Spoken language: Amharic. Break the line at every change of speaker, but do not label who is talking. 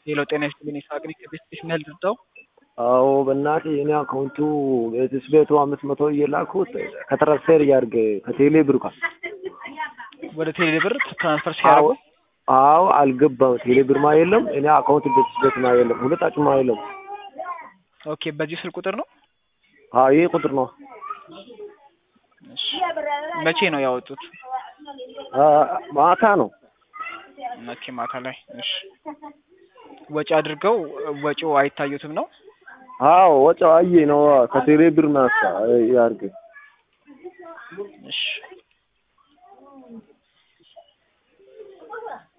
ሌሎ ጤና ይስጥልኝ ይስሐቅ ነኝ ከቤስጥሽ ምን ያህል ልርዳው?
አዎ በእናትህ እኔ አካውንቱ ቤትስ ቤቱ አምስት መቶ እየላኩት ከትራንስፌር እያድርግ ከቴሌ ብር ጋር
ወደ ቴሌ ብር ትራንስፈር ሲያደርጉ
አዎ አልገባም። ቴሌ ብር ማ የለም እኔ አካውንት ቤትስ ቤት ማ የለም ሁለታችን ማ የለም።
ኦኬ በዚህ ስልክ ቁጥር ነው?
አዎ ይሄ ቁጥር ነው።
እሺ መቼ ነው ያወጡት?
ማታ ነው።
መቼ ማታ ላይ? እሺ ወጪ አድርገው ወጪው አይታዩትም ነው?
አዎ ወጪው አየ ነው ከቴሌ ብር ማሳ ያድርግ
እሺ